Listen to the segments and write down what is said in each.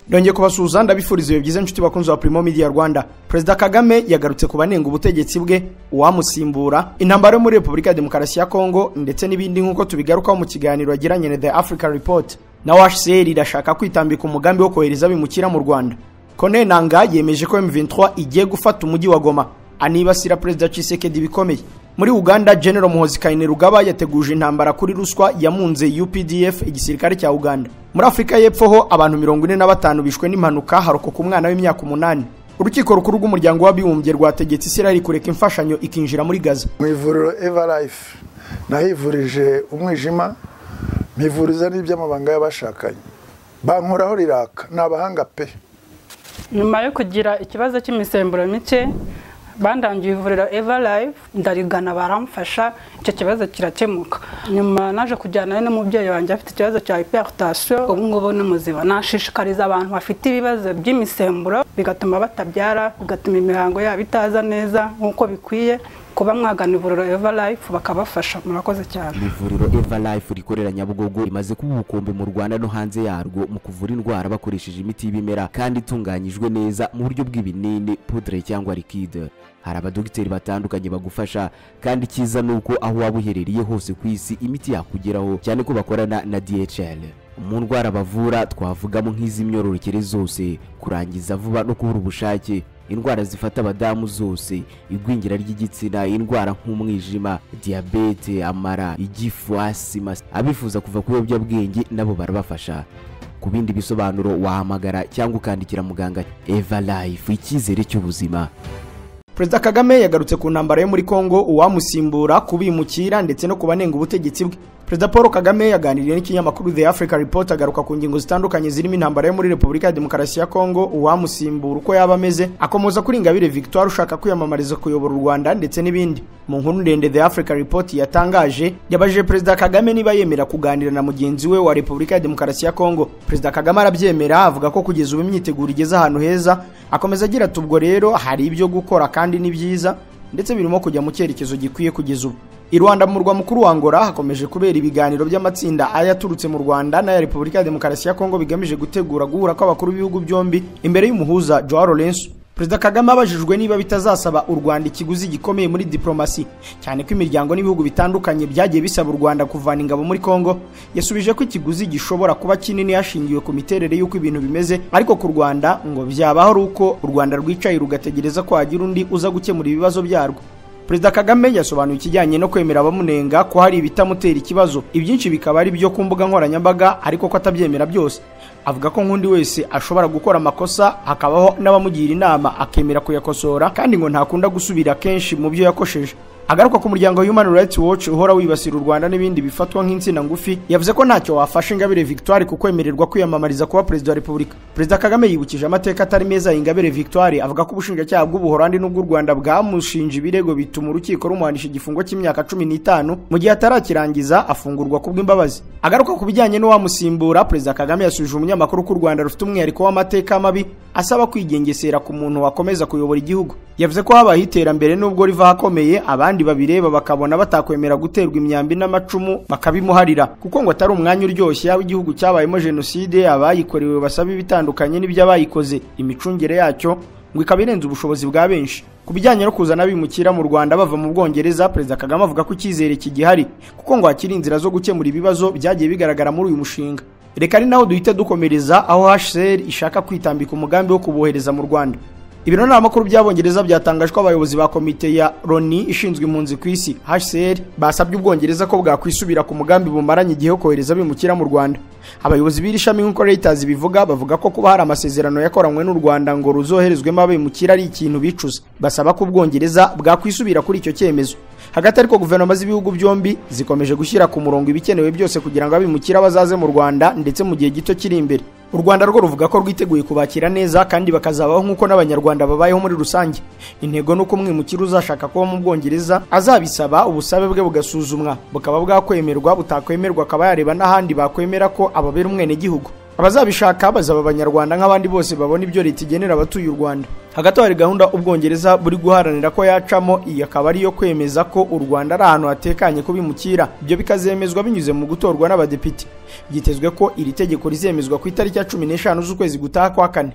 ndongeye kubasuhuza ndabifuriza ibihe byiza inshuti bakunzi ba Primo Media Rwanda Perezida Kagame yagarutse ku banenga ubutegetsi bwe uwamusimbura intambara yo muri Repubulika ya Demokarasi ya Kongo ndetse n'ibindi nk'uko tubigarukaho mu kiganiro yagiranye na The Africa Report na UHCR irashaka kwitambika umugambi wo kohereza abimukira mu Rwanda Kone Nanga yemeje ko M23 igiye gufata umujyi wa Goma anibasira Perezida Tshisekedi bikomeye muri Uganda General Muhozi Kainerugaba yateguje intambara kuri ruswa yamunze UPDF igisirikare cya Uganda muri Afurika y'Epfo ho abantu 45 bishwe n'impanuka harokoka umwana w'imyaka umunani urukiko rukuru rw'umuryango w'abibumbye rwategetse Israel kureka imfashanyo ikinjira muri Gaza mu ivuriro Everlife nahivurije umwijima mpivuriza n'iby'amabanga y'abashakanye bankoraho riraka ni abahanga pe nyuma yo kugira ikibazo cy'imisemburo mike bandangiye ivuriro eva live ndarigana baramfasha icyo kibazo kirakemuka nyuma naje kujyana n'umubyeyi wanjye afite ikibazo cya hypertension ubu ngubu ni muzima nashishikariza abantu bafite ibibazo by'imisemburo bigatuma batabyara bigatuma imihango yabo itaza neza nk'uko bikwiye kuba mwagana ivuriro eva life bakabafasha murakoze cyane ivuriro eva life rikorera nyabugogo rimaze kuba ubukombe mu rwanda no hanze yarwo mu kuvura indwara bakoresheje imiti y'ibimera kandi itunganyijwe neza mu buryo bw'ibinini pudre cyangwa likide hari abadogiteri batandukanye bagufasha kandi icyiza ni uko aho waba uherereye hose ku isi imiti yakugeraho cyane ko bakorana na dhl mu ndwara bavura twavugamo nk'iz'imyororokere zose kurangiza vuba no kubura ubushake indwara zifata abadamu zose igwingira ry'igitsina indwara nk'umwijima diyabete amara igifu asima abifuza kuva ku biyobyabwenge nabo barabafasha ku bindi bisobanuro wahamagara cyangwa ukandikira muganga eva life icyizere cy'ubuzima Perezida Kagame yagarutse ku ntambara yo muri Kongo uwamusimbura kubimukira ndetse no kubanenga ubutegetsi bwe Perezida Paul Kagame yaganiriye n'ikinyamakuru The Africa Report agaruka ku ngingo zitandukanye zirimo intambara yo muri Repubulika ya Demokarasi ya Kongo uwamusimbura uko yaba ameze akomoza kuri Ingabire Victoire ushaka kwiyamamariza kuyobora u Rwanda ndetse n'ibindi mu nkuru ndende The Africa Report yatangaje yabajije Perezida Kagame niba yemera kuganira na mugenzi we wa Repubulika ya Demokarasi ya Kongo Perezida Kagame arabyemera avuga ko kugeza ubu imyiteguro igeze ahantu heza akomeza agira ati ubwo rero hari ibyo gukora kandi ni byiza ndetse birimo kujya mu cyerekezo gikwiye kugeza ubu i rwanda mu murwa mukuru wa angola hakomeje kubera ibiganiro by'amatsinda ayaturutse mu rwanda n'aya repubulika ya demokarasi ya kongo bigamije gutegura guhura kw'abakuru b'ibihugu byombi imbere y'umuhuza joao lorenzo perezida kagame abajijwe niba bitazasaba u rwanda ikiguzi gikomeye muri diplomasi cyane ko imiryango n'ibihugu bitandukanye byagiye bisaba u rwanda kuvana ingabo muri kongo yasubije ko ikiguzi gishobora kuba kinini hashingiwe ku miterere y'uko ibintu bimeze ariko ku rwanda ngo byabaho ari uko u rwanda rwicaye rugategereza ko hagira undi uza gukemura ibibazo byarwo perezida kagame yasobanuye ikijyanye no kwemera abamunenga ko hari ibitamutera ikibazo ibyinshi bikaba ari byo ku mbuga nkoranyambaga ariko ko atabyemera byose avuga ko nk'undi wese ashobora gukora amakosa hakabaho n'abamugira inama akemera kuyakosora kandi ngo ntakunda gusubira kenshi mu byo yakosheje agaruka ku muryango Human Rights Watch uhora wibasira u Rwanda n'ibindi bifatwa nk'insina ngufi yavuze ko ntacyo wafashe Ingabire Victoire ku kwemererwa kwiyamamariza kuba perezida wa Repubulika Perezida Kagame yibukije amateka atari meza Ingabire Victoire avuga ko ubushinjacyaha bw'ubuhorandi n'ubw'u Rwanda bwamushinje ibirego bituma urukiko rumuhanisha igifungo cy'imyaka cumi n'itanu mu gihe atarakirangiza afungurwa kubw'imbabazi agaruka ku bijyanye n'uwamusimbura Perezida Kagame yasubije umunyamakuru ko u Rwanda rufite umwihariko w'amateka mabi asaba kwigengesera ku muntu wakomeza kuyobora igihugu yavuze ko habaye iterambere nubwo riva ahakomeye abandi babireba bakabona batakwemera guterwa imyambi n'amacumu bakabimuharira kuko ngo atari umwanya uryoshye yaba igihugu cyabayemo jenoside abayikorewe basaba ibitandukanye n'iby'abayikoze imicungire yacyo ngo ikaba irenze ubushobozi bwa benshi ku bijyanye no kuzana abimukira mu Rwanda bava mu Bwongereza Perezida Kagame avuga ko icyizere kigihari kuko ngo hakiri inzira zo gukemura ibibazo byagiye bigaragara muri uyu mushinga reka ari naho duhita dukomereza aho HCR ishaka kwitambika umugambi wo kubohereza mu Rwanda ibiro n'amakuru by'abongereza byatangajwe abayobozi ba komite ya Loni ishinzwe impunzi ku isi HCR basabye ubwongereza ko bwakwisubira ku mugambi bumaranye igihe kohereza abimukira mu Rwanda abayobozi b'iri shami nk'uko Reuters bivuga bavuga ko kuba hari amasezerano yakoranywe n'u Rwanda ngo ruzoherezwemo abimukira ari ikintu bicuza basaba ko ubwongereza bwakwisubira kuri icyo cyemezo hagati ariko guverinoma z'ibihugu byombi zikomeje gushyira ku murongo ibikenewe byose kugira ngo abimukira bazaze mu rwanda ndetse mu gihe gito kiri imbere u rwanda rwo ruvuga ko rwiteguye kubakira neza kandi bakazabaho nk'uko n'abanyarwanda babayeho muri rusange intego ni uko umwimukira uzashaka kuba mu bwongereza azabisaba ubusabe bwe bugasuzumwa bukaba bwakwemerwa butakwemerwa akaba yareba n'ahandi bakwemera ko ababera umwenegihugu abazabishaka bazaba abanyarwanda nk'abandi bose babona ibyo leta igenera abatuye u rwanda hagati aho hari gahunda ubwongereza buri guharanira ko yacamo iyi akaba ariyo kwemeza ko u rwanda ari ahantu hatekanye ko bimukira ibyo bikazemezwa binyuze mu gutorwa n'abadepite byitezwe ko iri tegeko rizemezwa ku itariki ya cumi n'eshanu z'ukwezi gutaha kwa kane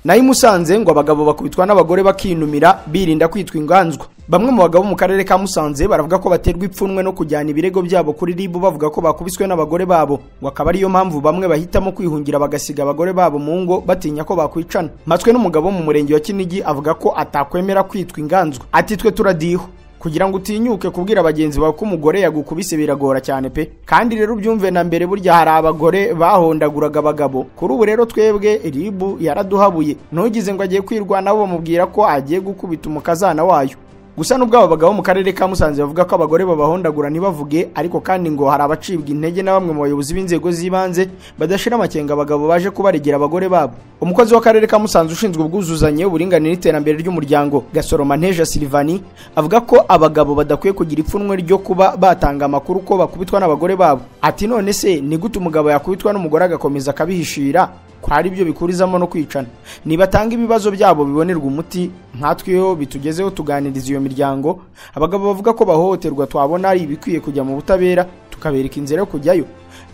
nayo imusanze ngo abagabo bakubitwa n'abagore bakinumira birinda kwitwa inganzwa bamwe mu bagabo mu karere ka musanze baravuga ko baterwa ipfunwe no kujyana ibirego byabo kuri rib bavuga ko bakubiswe n'abagore babo ngo akaba ariyo mpamvu bamwe bahitamo kwihungira bagasiga abagore babo mu ngo batinya ko bakwicana mpatswe n'umugabo wo mu murenge wa kinigi avuga ko atakwemera kwitwa inganzwa ati twe turadiho kugira ngo utinyuke kubwira bagenzi bawe ko umugore yagukubise biragora cyane pe kandi rero ubyumve na mbere burya hari abagore bahondaguraga abagabo kuri ubu rero twebwe ribu yaraduhabuye ntugize ngo agiye kwirwanaho bamubwira ko agiye gukubita umukazana wayo gusa n'ubwo abo bagabo mu karere ka musanze bavuga ko abagore babahondagura ntibavuge ariko kandi ngo hari abacibwa intege na bamwe mu bayobozi b'inzego z'ibanze badashira amakenga abagabo baje kubaregera abagore babo umukozi w'akarere ka musanze ushinzwe ubwuzuzanye uburinganire n'iterambere ry'umuryango gasoroma nteja silvani avuga ko abagabo badakwiye kugira ipfunwe ryo kuba batanga amakuru ko bakubitwa n'abagore babo ati none se ni gute umugabo yakubitwa n'umugore agakomeza akabihishira ko hari ibyo bikurizamo no kwicana nibatanga ibibazo byabo bibonerwa umuti nkatweho bitugezeho tuganiriza iyo miryango abagabo bavuga ko bahohoterwa twabona ari ibikwiye kujya mu butabera tukabereka inzira yo kujyayo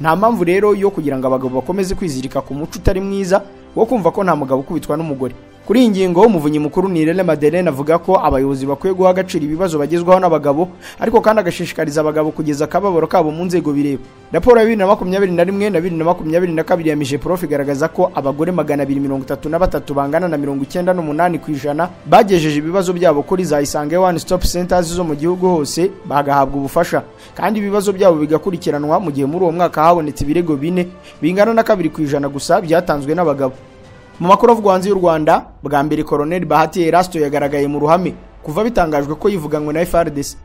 nta mpamvu rero yo kugira ngo abagabo bakomeze kwizirika ku muco utari mwiza wo kumva ko nta mugabo ukubitwa n'umugore kuri iyi ngingo umuvunyi mukuru ni Irene Madeleine avuga ko abayobozi bakwiye guha agaciro ibibazo bagezwaho n'abagabo ariko kandi agashishikariza abagabo kugeza akababaro kabo mu nzego bireba raporo ya bibiri na makumyabiri na rimwe na bibiri na makumyabiri na kabiri ya mije prof igaragaza ko abagore magana abiri mirongo itatu na batatu bangana na mirongo icyenda n'umunani ku ijana bagejeje ibibazo byabo kuri za isange one stop centers zo mu gihugu hose bagahabwa ubufasha kandi ibibazo byabo bigakurikiranwa mu gihe muri uwo mwaka habonetse ibirego bine bingana na kabiri ku ijana gusa byatanzwe n'abagabo mu makuru avugwa hanze y'u rwanda bwa mbere koroneli bahati erasito yagaragaye mu ruhame kuva bitangajwe ko yivuganywe na frdc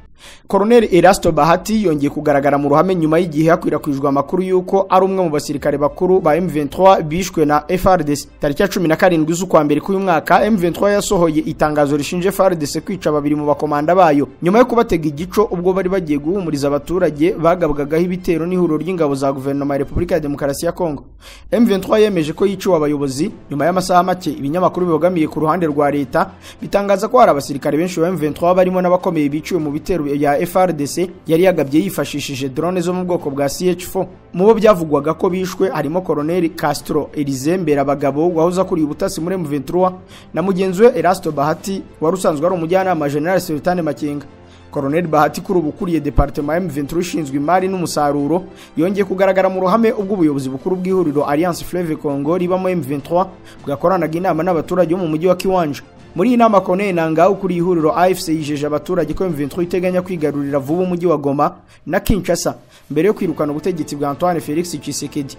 koroneli erasito bahati yongeye kugaragara mu ruhame nyuma y'igihe hakwirakwijwe amakuru y'uko ari umwe mu basirikare bakuru ba m23 bishwe na frdc tariki ya cumi na karindwi z'ukwa mbere k'uyu mwaka m23 yasohoye itangazo rishinje frdc kwica babiri mu bakomanda bayo nyuma yo kubatega igico ubwo bari bagiye guhumuriza abaturage bagabwagaho ibitero n'ihuriro ry'ingabo za guverinoma ya repubulika ya demokarasi ya kongo m23 yemeje ko yiciwe abayobozi nyuma y'amasaha make ibinyamakuru bibogamiye ku ruhande rwa leta bitangaza ko hari abasirikare benshi ba m23 barimo n'abakomeye biciwe mu bitero ya FRDC yari yagabye yifashishije drone zo mu bwoko bwa CH4 mu bo byavugwaga ko bishwe harimo Colonel Castro Elize Mberabagabo wahoze akuriye ubutasi muri M23 na mugenzi we Erasto Bahati wari usanzwe ari umujyanama General Sultan Makenga Colonel Bahati kuri ubu ukuriye Departement M23 ishinzwe imari n'umusaruro yongeye kugaragara mu ruhame ubwo ubuyobozi bukuru bw'ihuriro Alliance Fleuve Congo ribamo M23 bwakoranaga inama n'abaturage bo mu mujyi wa Kiwanja muri iyi nama Colonel Nanga ukuri ihuriro AFC yijeje abaturage ko M23 iteganya kwigarurira vuba umujyi wa Goma na Kinshasa mbere yo kwirukana ubutegetsi bwa Antoine Felix Tshisekedi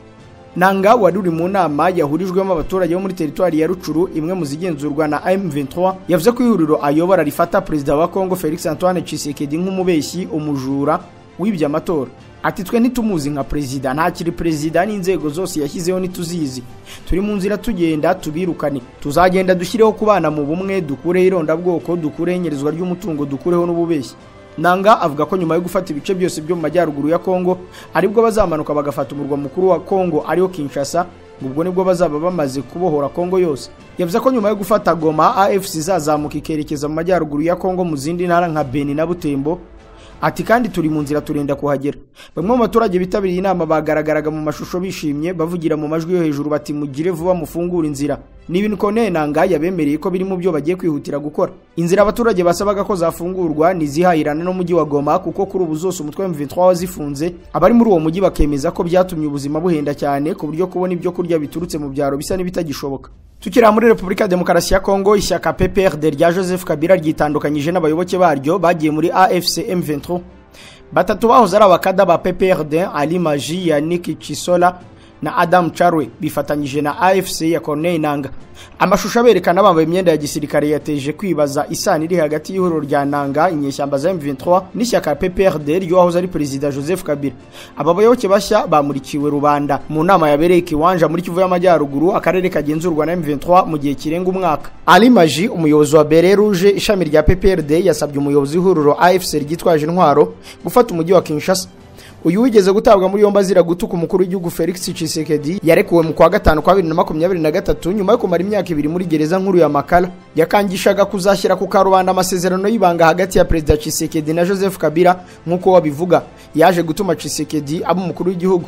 Nanga wari uri mu nama yahurijwemo abaturage bo muri teritwari ya Rucuru imwe mu zigenzurwa na M23 yavuze ko ihuriro ayobora rifata perezida wa Congo Felix Antoine Tshisekedi nk'umubeshyi umujura wibye amatora ati twe ntitumuzi nka perezida ntakiri perezida n'inzego zose yashyizeho ntituzizi turi mu nzira tugenda tubirukane tuzagenda dushyireho kubana mu bumwe dukureho irondabwoko dukureho inyerezwa ry'umutungo dukureho n'ububeshyi nanga avuga ko nyuma yo gufata ibice byose byo mu majyaruguru ya kongo aribwo bazamanuka bagafata umurwa mukuru wa kongo ariwo kinshasa ubwo nibwo bazaba bamaze kubohora Kongo yose yavuze ko nyuma yo gufata Goma AFC izazamuka ikerekeza mu majyaruguru ya Kongo mu zindi ntara nka Beni na Butembo ati kandi turi mu nzira turenda kuhagera bamwe mu baturage bitabiriye inama bagaragaraga mu mashusho bishimye bavugira mu majwi yo hejuru bati mugire vuba mufungure inzira ni ibintu koneye nanga yabemereye ko biri mu byo bagiye kwihutira gukora inzira abaturage basabaga ko zafungurwa ni izihahirana n'umujyi wa goma kuko kuri ubu zose umutwe M23 wazifunze abari muri uwo mujyi bakemeza ko byatumye ubuzima buhenda cyane ku buryo kubona ibyo kurya biturutse mu byaro bisa n'ibitagishoboka tukiri muri repubulika ya demokarasi ya kongo ishyaka pprd rya joseph kabila ryitandukanyije n'abayoboke baryo bagiye muri afc m23 batatu bahoze ari abakada ba pprd ali maji yannick chisola na adam charwe bifatanyije na afc ya corneille nanga amashusho aberekana bambaye imyenda ya gisirikare yateje kwibaza isano iri hagati y'ihuriro rya nanga inyeshyamba za m23 n'ishyaka pprd ry'uwahoze ari perezida joseph kabila aba bayoboke bashya bamurikiwe rubanda mu nama yabereye kiwanja muri kivu y'amajyaruguru akarere kagenzurwa na m23 mu gihe kirenga umwaka ali maji umuyobozi wa bere rouge ishami rya pprd yasabye umuyobozi w'ihuriro afc ryitwaje intwaro gufata umujyi wa kinshasa uyu wigeze gutabwa muri yombi azira gutuka umukuru w'igihugu Felix Tshisekedi yarekuwe mu kwa gatanu kwa 2023 nyuma yo kumara imyaka ibiri muri gereza nkuru ya Makala yakangishaga kuzashyira ku karubanda amasezerano y'ibanga hagati ya Perezida Tshisekedi na Joseph Kabila nk'uko wabivuga yaje gutuma Tshisekedi aba umukuru w'igihugu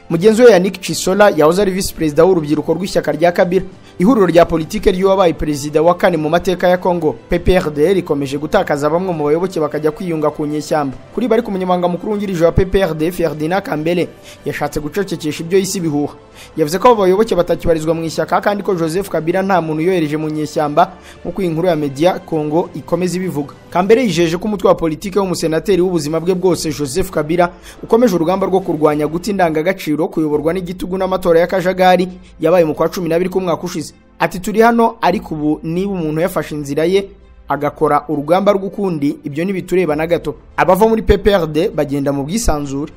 mugenzi we Yannick Chisola yahoze ari visi perezida w'urubyiruko rw'ishyaka rya Kabila ihuriro rya politike ry'uwabaye perezida wa kane mu mateka ya Congo PPRD rikomeje gutakaza bamwe mu bayoboke bakajya kwiyunga ku nyeshyamba kuri bari ku munyamabanga mukuru wungirije wa PPRD Ferdinand Kambele yashatse gucecekesha ibyo yise ibihuha yavuze ko abo bayoboke batakibarizwa mu ishyaka kandi ko Joseph Kabila nta muntu yohereje mu nyeshyamba nk'uko iyi nkuru ya Media Congo ikomeza ibivuga Kambele yijeje ko umutwe wa politike w'umusenateri w'ubuzima bwe bwose Joseph Kabila ukomeje urugamba rwo kurwanya guta indangagaciro kuyoborwa n'igitugu n'amatora y'akajagari yabaye mu kwa 12 k'umwaka ushize ati turi hano ariko ubu niba umuntu yafashe inzira ye agakora urugamba rw'ukundi ibyo ntibitureba na gato abava muri PPRD bagenda mu bwisanzure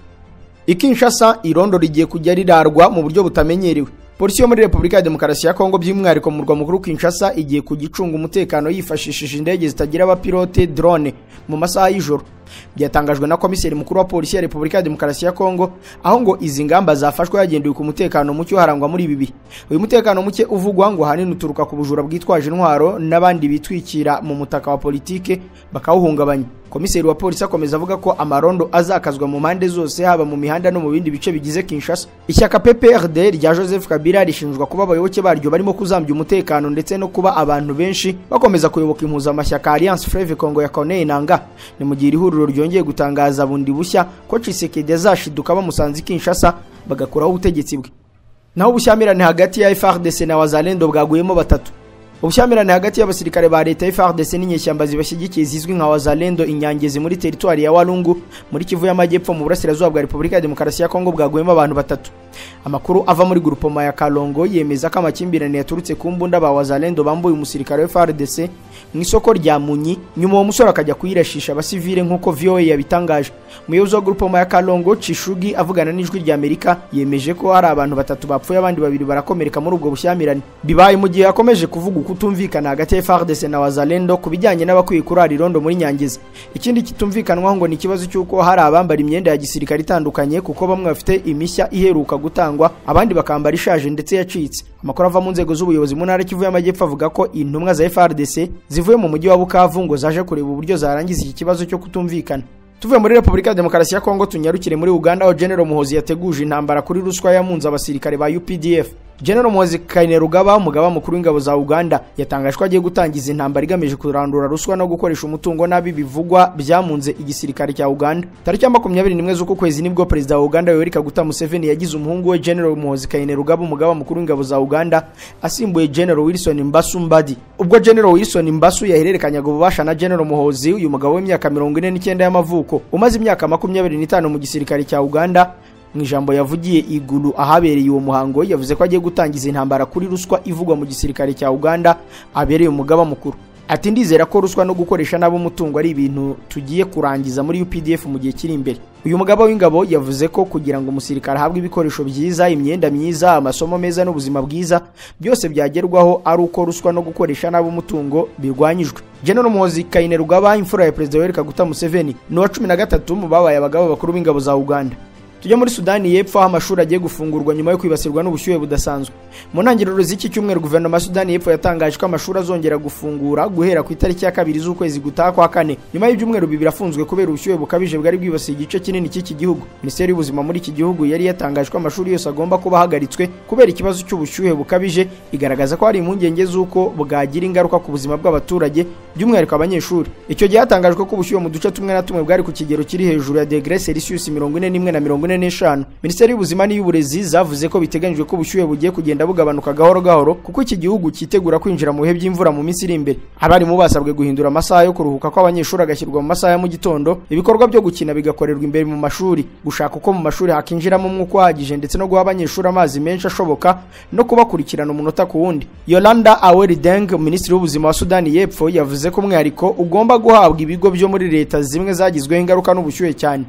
Ikinshasa irondo rigiye kujya rirarwa mu buryo butamenyerewe Polisi yo muri Repubulika ya Demokarasi ya Kongo by'umwihariko mu murwa mukuru Kinshasa igiye kugicunga umutekano yifashishije indege zitagira abapilote drone mu masaha y'ijoro byatangajwe na komiseri mukuru wa polisi ya Repubulika ya Demokarasi ya Kongo aho ngo izi ngamba zafashwe hagendewe ku mutekano muke harangwa muri ibi bihe uyu mutekano muke uvugwa ngo hanini uturuka ku bujura bwitwaje intwaro n'abandi bitwikira mu mutaka wa politike bakawuhungabanya komiseri wa polisi akomeza avuga ko amarondo azakazwa mu mpande zose haba mu mihanda no mu bindi bice bigize Kinshasa ishyaka PPRD rya Joseph Kabila rishinjwa kuba abayoboke baryo barimo kuzambya umutekano ndetse no kuba abantu benshi bakomeza kuyoboka impuzamashyaka Alliance Fleuve Congo ya Corneille Nangaa ni mu gihe ihuriro ihuriro ryongeye gutangaza bundi bushya ko Chisekedi azashiduka bamusanze Kinshasa bagakoraho ubutegetsi bwe naho ubushyamirane hagati ya FARDC na Wazalendo bwaguyemo batatu ubushyamirane hagati y'abasirikare ba leta FARDC n'inyeshyamba zibashyigikiye zizwi nka Wazalendo inyangezi muri teritwari ya Walungu muri Kivu y'Amajyepfo mu burasirazuba bwa Repubulika ya Demokarasi ya Kongo bwaguyemo abantu batatu amakuru ava muri grupoma ya Kalongo yemeza ko amakimbirane yaturutse ku mbunda ba Wazalendo bambuye umusirikare wa FARDC mu isoko rya Munyi nyuma uwo musore akajya kuyirashisha abasivile nk'uko VOA yabitangaje umuyobozi wa grupoma ya Kalongo Cishugi avugana n'ijwi rya Amerika yemeje ko hari abantu batatu bapfuye abandi babiri barakomereka muri ubwo bushyamirane bibaye mu gihe yakomeje kuvuga kutumvikana hagati ya FARDC na Wazalendo ku bijyanye n'abakwiye kurara irondo muri Nyangiza ikindi kitumvikanwaho ngo ni ikibazo cy'uko hari abambara imyenda ya gisirikare itandukanye kuko bamwe bafite imishya iheruka gutangwa abandi bakambara ishaje ndetse yacitse amakuru ava mu nzego z'ubuyobozi mu ntara kivu y'amajyepfo avuga ko intumwa za FARDC zivuye mu mujyi wa Bukavu ngo zaje kureba uburyo zarangiza iki kibazo cyo kutumvikana tuvuye muri Repubulika ya Demokarasi ya Kongo tunyarukire muri Uganda aho General Muhozi yateguje intambara kuri ruswa yamunze abasirikare ba UPDF General Muhozi Kainerugaba umugaba mukuru w'ingabo za Uganda yatangaje ko agiye gutangiza intambara igamije kurandura ruswa no gukoresha umutungo nabi bivugwa byamunze igisirikare cya Uganda tariki ya 21 z'uko kwezi nibwo perezida wa Uganda Yoweri Kaguta Museveni yagize umuhungu we General Muhozi Kainerugaba umugaba mukuru w'ingabo za Uganda asimbuye General Wilson Mbasu Mbadi ubwo General Wilson Mbasu yahererekanyaga ububasha na General Muhozi uyu mugabo w'imyaka 49 y'amavuko umaze imyaka 25 mu gisirikare cya Uganda mu ijambo yavugiye iguru ahabereye uwo muhango yavuze ko agiye gutangiza intambara kuri ruswa ivugwa mu gisirikare cya Uganda abereye umugaba mukuru ati ndizera ko ruswa no gukoresha nabo umutungo ari ibintu tugiye kurangiza muri UPDF mu gihe kiri imbere uyu mugaba w'ingabo yavuze ko kugira ngo umusirikare ahabwe ibikoresho byiza imyenda myiza amasomo meza n'ubuzima bwiza byose byagerwaho ari uko ruswa no gukoresha nabo umutungo birwanyijwe General Muhozi Kainerugaba imfura ya Perezida Yoweri Kaguta Museveni ni uwa 13 mu babaye abagabo bakuru b'ingabo za Uganda tujya muri sudani y'epfo aho amashuri agiye gufungurwa nyuma yo kwibasirwa n'ubushyuhe budasanzwe mu ntangiriro z'iki cyumweru guverinoma ya sudani y'epfo yatangaje ko amashuri azongera gufungura guhera ku itariki ya kabiri z'ukwezi gutaha kwa kane nyuma y'ibyumweru bibiri afunzwe kubera ubushyuhe bukabije bwari bwibasiye igice kinini cy'iki gihugu minisiteri y'ubuzima muri iki gihugu yari yatangaje ko amashuri yose agomba kuba ahagaritswe kubera ikibazo cy'ubushyuhe bukabije igaragaza ko hari impungenge z'uko bwagira ingaruka ku buzima bw'abaturage by'umwihariko abanyeshuri icyo gihe hatangajwe ko ubushyuhe mu duce tumwe na tumwe bwari ku kigero kiri hejuru ya degre celsius mirongo ine n'imwe na mirongo ine n'eshanu minisiteri y'ubuzima n'iy'uburezi zavuze ko biteganyijwe ko ubushyuhe bugiye kugenda bugabanuka gahoro gahoro kuko iki gihugu cyitegura kwinjira mu bihe by'imvura mu minsi iri imbere abarimu basabwe guhindura amasaha yo kuruhuka kw'abanyeshuri agashyirwa mu masaha ya mu gitondo ibikorwa byo gukina bigakorerwa imbere mu mashuri gushaka uko mu mashuri hakinjiramo umwuka uhagije ndetse no guha abanyeshuri amazi menshi ashoboka no kubakurikirana umunota ku wundi yolanda awerideng minisitiri w'ubuzima wa sudani y'epfo yavuze ko umwihariko ugomba guhabwa ibigo byo muri leta zimwe zagizweho ingaruka n'ubushyuhe cyane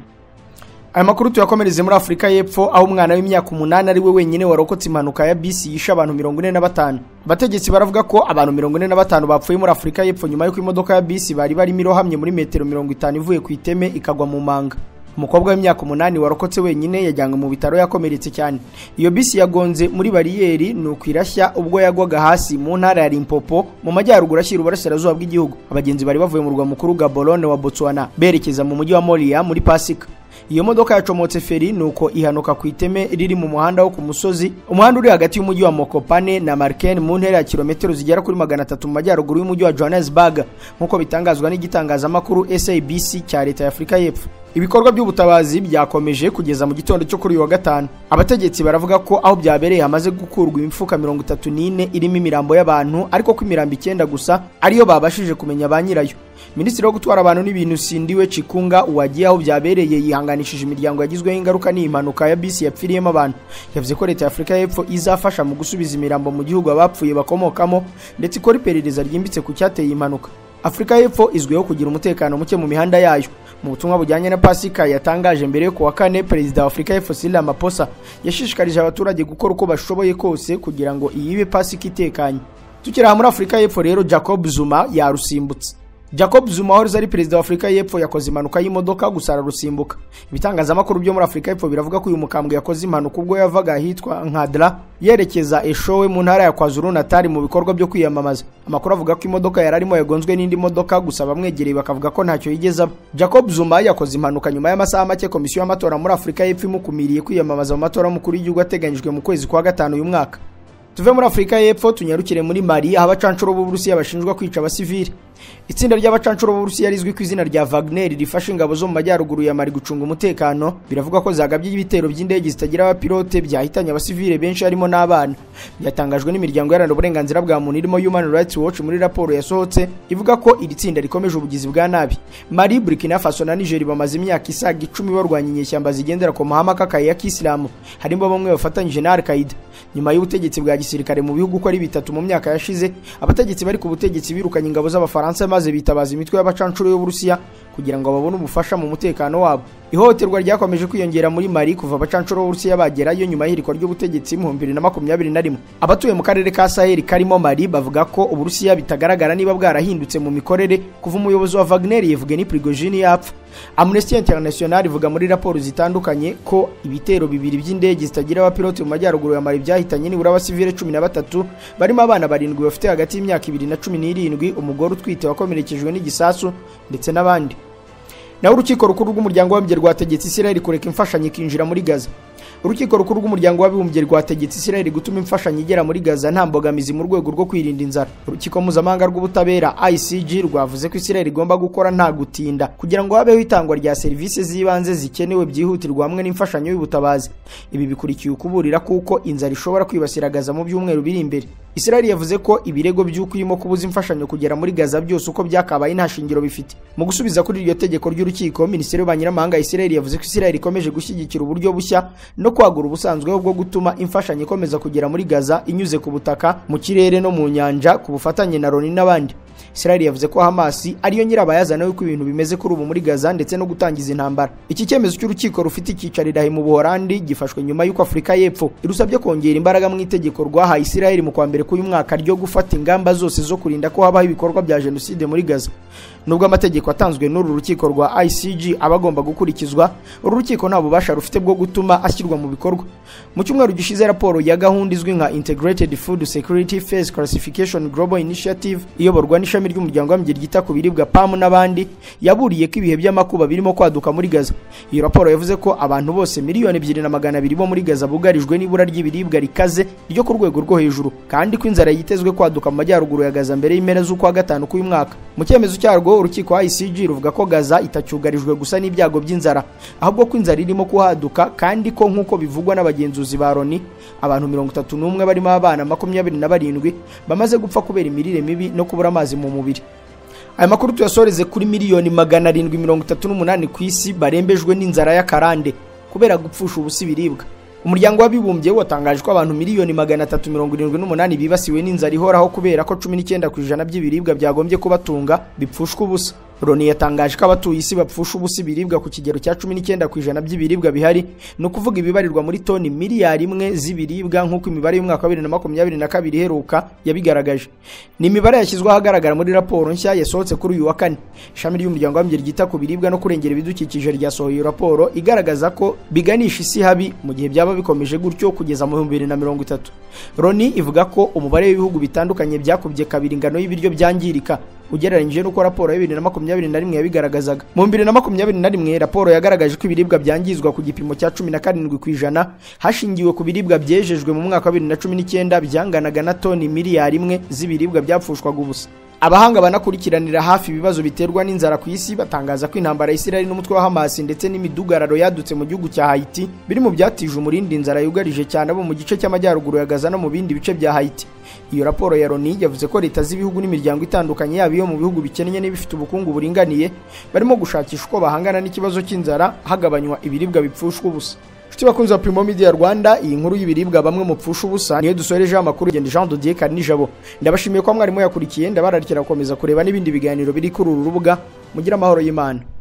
aya makuru tuyakomereze muri afurika y'epfo aho umwana w'imyaka umunani ari we wenyine warokotse impanuka ya bisi yishe abantu mirongo ine na batanu abategetsi baravuga ko abantu mirongo ine na batanu bapfuye muri afurika y'epfo nyuma y'uko imodoka ya bisi bari barimo irohamye muri metero mirongo itanu ivuye ku iteme ikagwa mu manga umukobwa w'imyaka umunani warokotse wenyine yajyanywe mu bitaro yakomeretse cyane iyo bisi yagonze muri bariyeri ni ukwirashya ubwo yagwaga hasi mu ntara ya limpopo mu majyaruguru ashyira uburasirazuba bw'igihugu abagenzi bari bavuye mu rwa mukuru gaborone wa botswana berekeza mu mujyi wa moriya muri pasika iyo modoka yacomotse feri nuko ihanuka ku iteme riri mu muhanda wo ku musozi umuhanda uri hagati y'umujyi wa mokopane na marken mu ntera ya kilometero zigera kuri magana atatu mu majyaruguru y'umujyi wa johannesburg nk'uko bitangazwa n'igitangazamakuru sabc cya leta ya afurika y'epfo ibikorwa by'ubutabazi byakomeje kugeza mu gitondo cyo kuri uyu wa gatanu abategetsi baravuga ko aho byabereye hamaze gukurwa imifuka mirongo itatu n'ine irimo imirambo y'abantu ariko ko imirambo icyenda gusa ariyo babashije kumenya ba nyirayo minisitiri wo gutwara abantu n'ibintu sindiwe cikunga uwagiye aho byabereye yihanganishije imiryango yagizweho ingaruka n'iyi mpanuka ya bisi yapfiriyemo abantu yavuze ko leta ya afurika y'epfo izafasha mu gusubiza imirambo mu gihugu abapfuye bakomokamo ndetse ikora iperereza ryimbitse ku cyateye iyi mpanuka afurika y'epfo izwiho kugira umutekano muke mu mihanda yayo mu butumwa bujyanye na pasika yatangaje mbere yo kuwa kane perezida wa afurika y'epfo cyril ramaphosa yashishikarije abaturage gukora uko bashoboye kose kugira ngo iyibe pasika itekanye tukiri aha muri afurika y'epfo rero jacob zuma yarusimbutse jacob zuma wahoze ari perezida wa afurika y'epfo yakoze impanuka y'imodoka gusa ararusimbuka ibitangazamakuru byo muri afurika y'epfo biravuga ko uyu mukambwe yakoze impanuka ubwo yavaga ahitwa nkadra yerekeza eshowe mu ntara ya kwazuru natari mu bikorwa byo kwiyamamaza amakuru avuga ko imodoka yari arimo yagonzwe n'indi modoka gusa bamwegereye bakavuga ko ntacyo yigeze aba jacob zuma yakoze impanuka nyuma y'amasaha make komisiyo y'amatora muri afurika y'epfo imukumiriye kwiyamamaza mu matora y'umukuru w'igihugu ateganyijwe mu kwezi kwa gatanu uyu mwaka tuve muri afurika y'epfo tunyarukire muri mali aho abacanshuro b'uburusiya bashinjwa kwica abasivili itsinda ry'abacanshuro b'uburusiya rizwi ku izina rya wagner rifashe ingabo zo mu majyaruguru ya mali gucunga umutekano biravuga ko zagabye ibitero by'indege zitagira abapilote byahitanye abasivile benshi harimo n'abana byatangajwe n'imiryango iharanira uburenganzira bwa muntu irimo human rights watch muri raporo yasohotse ivuga ko iri tsinda rikomeje ubugizi bwa nabi mali burkina faso na niger bamaze imyaka isaga icumi barwanya inyeshyamba zigendera ku mahame akakaye ya kisilamu harimo bamwe bafatanyije na al qaida nyuma y'ubutegetsi bwa gisirikare mu bihugu uko ari bitatu mu myaka yashize abategetsi bari ku butegetsi birukanye ingabo z'abafaransa Abafaransa maze bitabaza imitwe y'abacanshuro y'Uburusiya kugira ngo babone ubufasha mu mutekano wabo ihohoterwa ryakomeje kwiyongera muri Mali kuva abacanshuro b'Uburusiya bagerayo nyuma y'ihirikwa ry'ubutegetsi mu 2021 abatuye mu karere ka Sahel karimo Mali bavuga ko Uburusiya bitagaragara niba bwarahindutse mu mikorere kuva umuyobozi wa Wagner Yevgeny Prigozhin yapfa Amnesty International ivuga muri raporo zitandukanye ko ibitero bibiri by'indege zitagira abapilote mu majyaruguru ya Mali byahitanye nibura abasivile 13 barimo abana barindwi bafite hagati y'imyaka 2 na 17 umugore utwite wakomerekejwe n'igisasu ndetse n'abandi naho urukiko rukuru rw'umuryango w'abibumbye rwategetse isirayeli kureka imfashanyo ikinjira muri gaza urukiko rukuru rw'umuryango w'abibumbye rwategetse isirayeli gutuma imfashanyo igera muri gaza nta mbogamizi mu rwego rwo kwirinda inzara urukiko mpuzamahanga rw'ubutabera icg rwavuze ko isirayeli igomba gukora nta gutinda kugira ngo habeho itangwa rya serivisi z'ibanze zikenewe byihutirwa hamwe n'imfashanyo y'ubutabazi ibi bikurikiye ukuburira kuko inzara ishobora kwibasira gaza mu byumweru biri imbere isirayeli yavuze ko ibirego by'uko irimo kubuza imfashanyo kugera muri gaza byose uko byakabaye nta shingiro bifite mu gusubiza kuri iryo tegeko ry'urukiko minisiteri y'ububanyi n'amahanga ya isirayeli yavuze ko isirayeli ikomeje gushyigikira uburyo bushya no kwagura ubusanzweho bwo gutuma imfashanyo ikomeza kugera muri gaza inyuze ku butaka mu kirere no mu nyanja ku bufatanye na loni n'abandi Israel yavuze ko Hamas ariyo nyirabayazana y'uko ibintu bimeze kuri ubu muri Gaza ndetse no gutangiza intambara. Iki cyemezo cy'urukiko rufite ikicarira mu Buholandi gifashwe nyuma y'uko Afurika y'Epfo irusabye kongera imbaraga mu itegeko rwahaye Israel mu kwa mbere k'uyu mwaka ryo gufata ingamba zose zo kurinda ko habaho ibikorwa bya jenoside muri Gaza. Nubwo amategeko atanzwe n'uru rukiko rwa ICG aba agomba gukurikizwa, uru rukiko nta bubasha rufite bwo gutuma ashyirwa mu bikorwa. Mu cyumweru gishize raporo ya gahunda izwi nka Integrated Food Security Phase Classification Global Initiative iyoborwa n'ishami ishami ry'umuryango w'abibumbye ryita ku biribwa PAM n'abandi yaburiye ko ibihe by'amakuba birimo kwaduka muri Gaza. Iyo raporo yavuze ko abantu bose miliyoni ebyiri na magana abiri bo muri Gaza bugarijwe n'ibura ry'ibiribwa rikaze ryo ku rwego rwo hejuru kandi ko inzara yitezwe kwaduka mu majyaruguru ya Gaza mbere y'impera z'ukwa gatanu k'uyu mwaka. Mu cyemezo cyarwo urukiko ICG ruvuga ko Gaza itacyugarijwe gusa n'ibyago by'inzara ahubwo ko inzara irimo kuhaduka kandi ko nk'uko bivugwa n'abagenzuzi ba Loni abantu mirongo itatu n'umwe barimo abana makumyabiri na barindwi bamaze gupfa kubera imirire mibi no kubura amazi mu mubiri aya makuru tuyasoreze kuri miliyoni magana arindwi mirongo itatu n'umunani ku isi barembejwe n'inzara y'akarande kubera gupfusha ubusa ibiribwa umuryango w'abibumbye watangaje ko abantu miliyoni magana atatu mirongo irindwi n'umunani bibasiwe n'inzara ihoraho kubera ko cumi n'icyenda ku ijana by'ibiribwa byagombye kubatunga bipfushwa ubusa Loni yatangaje ko abatuye isi bapfusha ubusa ibiribwa ku kigero cya 19 ku ijana by'ibiribwa bihari ni ukuvuga ibibarirwa muri toni miliyari imwe z'ibiribwa nk'uko imibare y'umwaka wa 2022 iheruka yabigaragaje ni imibare yashyizwe ahagaragara muri raporo nshya yasohotse kuri uyu wa kane ishami ry'umuryango w'abimbyi ryita ku biribwa no kurengera ibidukikije ryasohoye iyo raporo igaragaza ko biganisha isi habi mu gihe byaba bikomeje gutyo kugeza mu 2030 Loni ivuga ko umubare w'ibihugu bitandukanye byakubye kabiri ingano y'ibiryo byangirika ugereranyije n'uko raporo ya 2021 yabigaragazaga mu 2021 raporo yagaragaje ko ibiribwa byangizwa ku gipimo cya 17 ku ijana hashingiwe ku biribwa byejejwe mu mwaka wa 2019 byanganaga na toni miliyari imwe z'ibiribwa byapfushwaga ubusa abahanga banakurikiranira hafi ibibazo biterwa n'inzara ku isi batangaza ko intambara y'isiraheli n'umutwe wa hamasi ndetse n'imidugararo yadutse mu gihugu cya hayiti biri mu byatije umurindi inzara yugarije cyane abo mu gice cy'amajyaruguru ya gaza no mu bindi bice bya hayiti iyo raporo ya loni yavuze ko leta z'ibihugu n'imiryango itandukanye yaba iyo mu bihugu bikennye n'ibifite ubukungu buringaniye barimo gushakisha uko bahangana n'ikibazo cy'inzara hagabanywa ibiribwa bipfushwa ubusa inshuti bakunze wa Primo Media Rwanda iyi nkuru y'ibiribwa bamwe mupfusha ubusa niyo dusorejeho amakuru genda Jean Dodier Karinijabo ndabashimiye ko mwarimu yakurikiye ndabararikira gukomeza kureba n'ibindi biganiro biri kuri uru rubuga mugira amahoro y'Imana